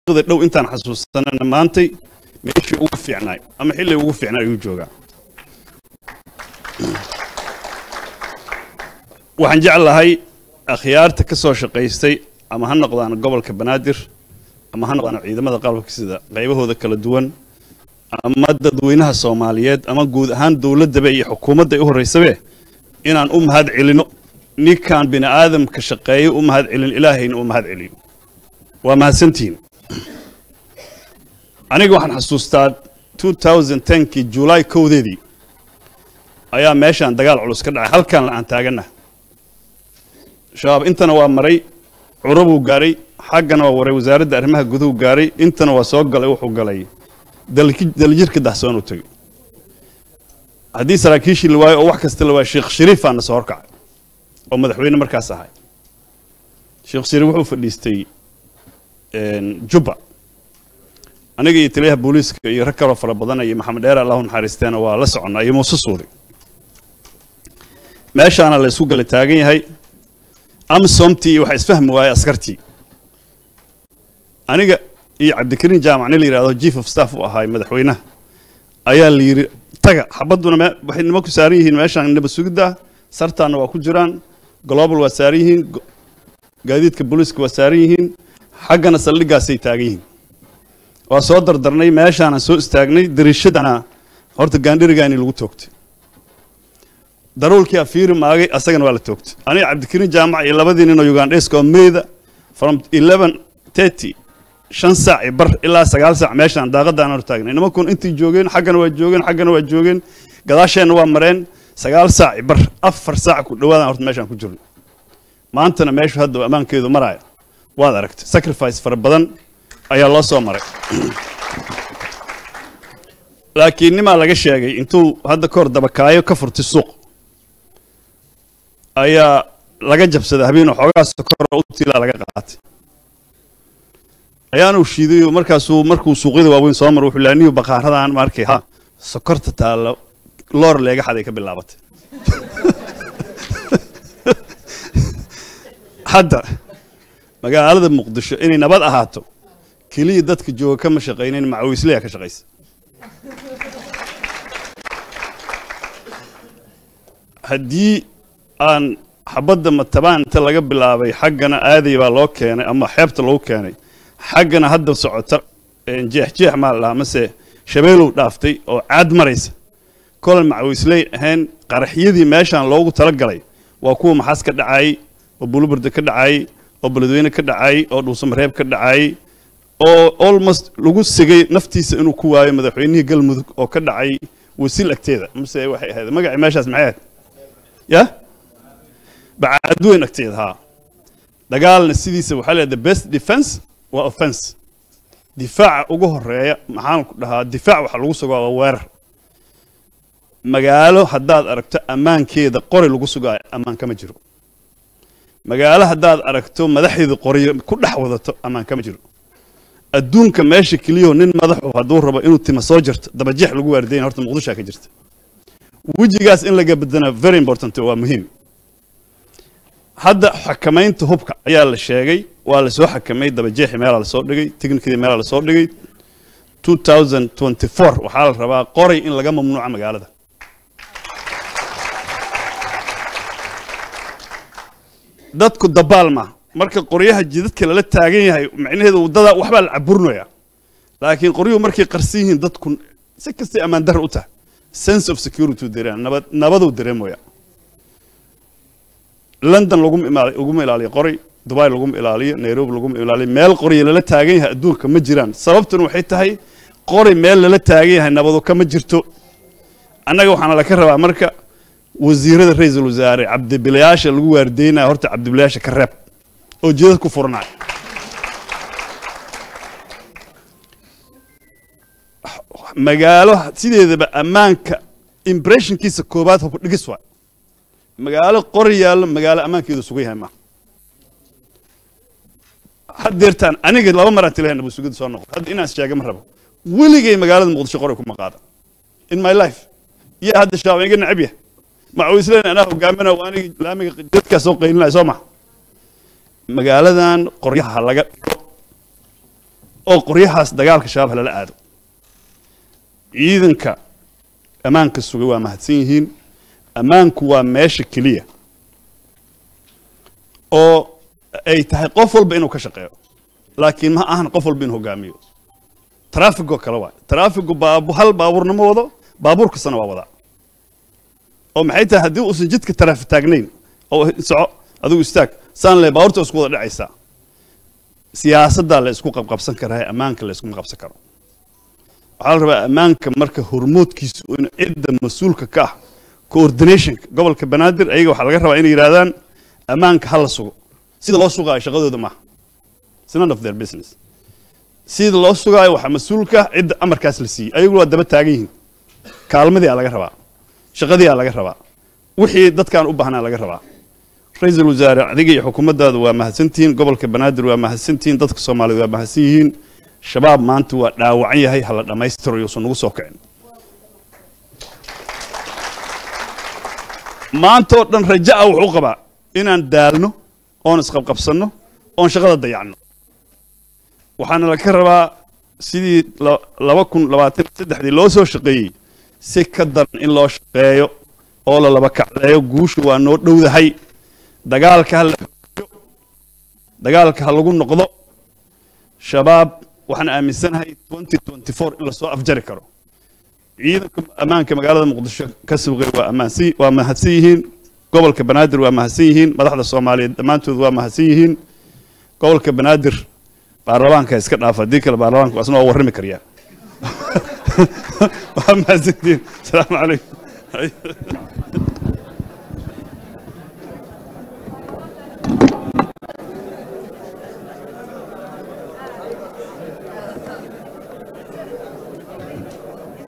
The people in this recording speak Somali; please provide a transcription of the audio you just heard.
taariikhda dhow intaan xasuusanana maantay meeshii ugu fiicnaay ama xilli ugu fiicnaay ayuu joogaa waxaan jeclahay akhyaarta ka soo shaqaystay ama ha noqdaan gobolka banaadir ama ha noqdaan ciidamada qalabka sida qaybahooda kala duwan ama dadweynaha soomaaliyeed ama guud ahaan dowladdaba iyo xukuumadda u horraysabe inaan u mahad celino ninkaan bini aadamka shaqeeyo u mahad celin ilaahayna u mahad celiyo waa mahadsantihiin aniga waxaan xasuustaa 2010kii julaay kowdeedii ayaa meeshaan dagaal culus ka dhacay halkaan aan taagana shabaab intana waa maray curabuu gaaray xaggana waa waray wasaaradda arrimaha guduhu gaaray intana waa soo galay wuxuu galay daljirka dahsoon u tegey haddii saraakiishii la waayo oo wax kasta la waayo sheekh shariifaa na soo horkacay oo madaxweyne markaas ahay sheekh shariif wuxuu fadhiistay jubba aniga iyo taliyaha booliiska iyo rag kaloo fara badan iyo maxamed dheer allahu naxariisteena waa la soconnaa iyo muuse suudi meeshaana la isku gala taagan yahay amsomtii waxaa isfahmi waayey askartii aniga iyo cabdikariin jaamac nin la yidhahdo chief of staff u ahaay madaxweynaha ayaa la yidhi taga xabadduna waxay nima ku saaran yihiin meeshaan nabad sugidda sartaanna waa ku jiraan global waa saaran yihiin gaadiidka booliiska waa saaran yihiin xaggana saldhiggaasay taagan yihiin waa soo dardarnay meeshaanaan soo istaagnay dariishadana horta gaandhirigaani lagu toogtay daruulkii afiiri maagay asagana waa la toogtay aniga cabdikariin jaamac iyo labadii nin oo ugandheska oo meyda from eleven thirty shan saac iyo bar ilaa sagaal saac meeshaan daaqadaan hor taagnay nimankun intay joogeen xaggana waa joogeen xaggana waa joogeen gadaasheenna waa mareen sagaal saac iyo bar afar saac ku dhawaadaan horta meeshaan ku jirno maantana meeshu hadda ammaankeedu maraya waad aragtay sacrifice fara badan ayaa loo soo maray laakiin nimaa laga sheegay intuu hadda kahor dabakaayo ka furtay suuq ayaa laga jabsaday habeenoo xoogaa sokor u tiilaa laga qaatay ayaanuu shiiday oo markaasuu markuu suuqyada waaweyn soo maro wuxuu laaniyo baqaaradan markay ha sokorta taalla loor leega xaday ka bilaabatay hadda magaalada muqdisho inay nabad ahaato keliya dadka jooga kama shaqaynayn macawislaya ka shaqaysa haddii aan xabadda matabaanta laga bilaabay xaggana aaday baa loo keenay ama xeebta loogu keenay xaggana hadda socota jeexjeex maa la dhahaa mase shabeelow dhaaftay oo caad maraysa kolan macawisley ahayn qaraxyadii meeshaan loogu tala galay waa kuwa maxaas ka dhacayay oo buluburda ka dhacayay oo beledweyne ka dhacayay oo dhuusamareeb ka dhacayay oo almost lagu sigay naftiisa inuu ku waayo madaxweynihii galmudug oo ka dhacay wasiil agteeda mase waxay ahayd magacii meeshaas maxay ahayd ya bacaadweyn agteeda haa dagaalna sidiisa waxaa leedahay the best defense waa offense difaaca ugu horeeya maxaan ku dhahaa difaac waxa lagu sugaa waa weerar magaalo haddaad aragto ammaankeeda qori lagu sugaayo ammaan kama jiro magaalo haddaad aragto madaxeeda qoriyo ku dhex wadato ammaan kama jiro adduunka meesha keliyaho nin madaxu hadduu rabo inuu tima soo jirto dabajeex lagu waardayn horta muqdishoa ka jirta wejigaas in laga bedana very important waa muhiim hadda xakamaynta hubka ayaa la sheegay waa lasoo xakamay dabajeexi meelaa lasoo dhigay technikadii meelaa lasoo dhigay 2024 waxaa la rabaa qoray in laga mamnuuca magaalada dadku dabaal ma marka qoryaha jidadka lala taagan yahay macnaheedu waddada waxbaa la caburinaya laakiin qoryuhu markay qarsan yihiin dadku si kastay ammaan dar u tahay sense of security dareem nabad nabaduu dareemaya london laguma imaali laguma ilaaliyo qoray dubai laguma ilaaliyo nairobi laguma ilaaliyo meel qorya lala taagan yahay adduunka ma jiraan sababtuna waxay tahay qori meel lala taagan yahay nabadu kama jirto annaga waxaana laka rabaa marka wasiirada ra-iisul wasaare cabdibilayaasha lagu waardeynaya horta cabdibilayaasha ka reeb oo jidad ku furanaya magaalo sideedaba ammaanka impressionkiisa koobaad hubka dhigis waay magaalo qori yaallo magaalo ammaankeedu sugan yahay maaha haddeertaan aniga laba maraan tilahay nabad sugida soo noqdo hadda inaan sheega ma rabo weligay magaalada muqdisho qori kuma qaada in my life iyo hadda shaaba iga necab yahay macawisleen anaa hogaaminaa waa aniga laamiga dadkaa soo qaylinaya soo maha magaaladan qoryaha laga dhigo oo qoryahaas dagaalka shabaab halala aado ciidanka ammaanka sugay waa mahadsan yihiin ammaanku waa meesha keliya oo ay tahay qof walba inuu ka shaqeeyo laakiin ma ahan qof walba inuu hogaamiyo traafigoo kale waay traafigu baabu hal baabuurna ma wado baabuur kastana waa wadaa oo maxay tahay haddii uusan jidka taraafi taagnayn oo soco adigu istaag saan le baabuurta isku wada dhacaysaa siyaasaddaa la isku qabqabsan karaa ammaanka la iskuma qabsan karo waxaa la rabaa ammaanka marka hormoodkiisu in cidda mas-uulka ka ah coordinationka gobolka banaadir ayaga waxaa laga rabaa inay yidhahdaan ammaanka ha la sugo sida loo sugaayo shaqadooda maaha It's none of their business sida loo sugaayo waxaa mas-uulka cidda amarkaas la siiyey ayagu waa daba taagan yihiin kaalmadii aa laga rabaa shaqadii aa laga rabaa wixii dadkaan u baahnaa laga rabaa ra-iisul wasaare adiga iyo xukuumaddaada waa mahadsantihiin gobolka banaadir waa mahadsantihiin dadka soomaaliyeed waa mahadsan yihiin shabaab maanta waa dhaawacan yahay hala dhammaystiro yuusan nagu soo kicin maanta oo dhan raja a wuxuu qabaa inaan daalno oon isqabqabsanno oon shaqada dayacno waxaana laga rabaa sidii la- laba kun labaatan iyo saddexdii loo soo shaqeeyey si ka daran in loo shaqeeyo oo la laba kacleeyo guushu waa noo dhowdahay dagaalka ha la xoojiyo dagaalka ha lagu noqdo shabaab waxaan aaminsanahay 2024 in lasoo afjari karo ciidanka ammaanka magaalada muqdisho ka suuqay waa ammaansan waa mahadsan yihiin gobolka banaadir waa mahadsan yihiin madaxda soomaaliyeed dhammaantood waa mahadsan yihiin gobolka banaadir baarlamaanka iska dhaafa haddii kale baarlamaanka waa isna waa warrami karyaa waa mahadsantihiin asalaamu calaykum